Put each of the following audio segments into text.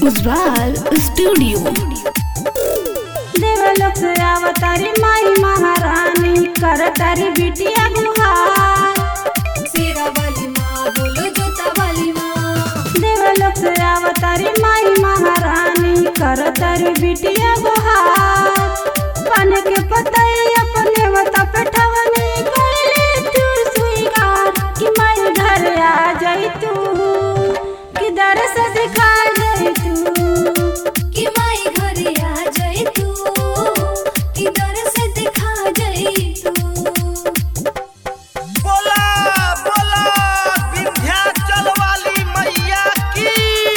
Ujjwal studio देवलोक से अवतारी माई महारानी करतारी बिटिया गुहार शेरा वाली माँ बोलो जोता वाली माँ देवलोक से अवतारी माई महारानी करतारी बिटिया गुहार पान के पतई अपने मता पे ठवनी कइले तू स्वीकार कि माई घर आ जाई तू कि दर से दिखा जाई तू कि माई घरे आ जाए तू कि दर से दिखा जाए तू बोला बोला विंध्याचल वाली मैया की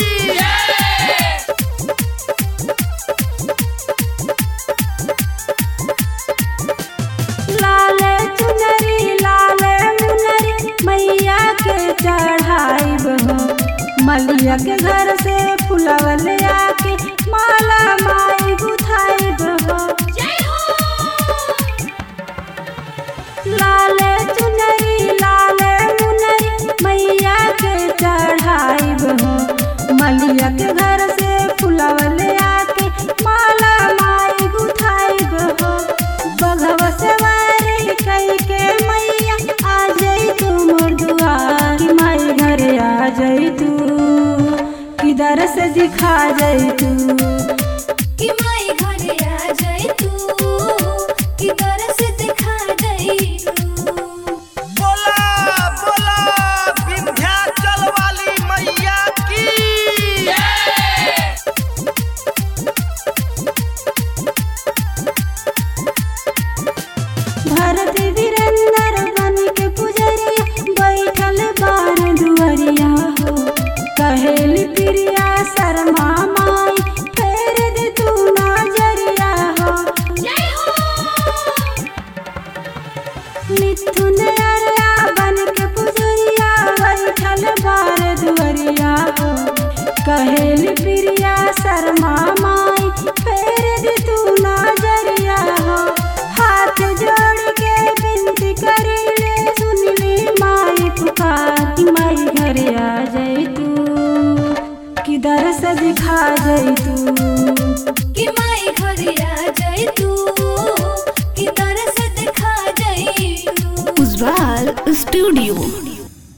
लाले चुनरी लाले मुनरी मैया के चढ़ाई बहो मलिया के घर से फुलवल आके माला माई गुथाई बहो लाले चुनरी लाले मुनरी मैया के चढ़ाई बहो मलिया के घर से फुलवल आके माला माई गुथाई बहो बघवा से वारी कई के मैया आ जाई तू मोर दुआर कि माई घरे आ जाई तू किधर से दिखा जाई तू कि माई घरे आ जाए तू कि दर से दिखा जाए तू बोला बोला विंध्याचल वाली मैया की भरत वीरेंद्र बन के पुजरिया बैठल बार दुअरिया हो कहेली प्रिया शर्मा माई फेर दे तू नजरिया हो मिथुन अरया बन के पुजरिया बैठल बार दुअरिया हो कहेली प्रिया शर्मा माई फेर दे तू नजरिया हो हाथ जोड़ के विनती करी ले सुन ली माई पुकार कि माई घरे आ जाई तू किधर से दिखा जाई तू कि माई घरे आ जाए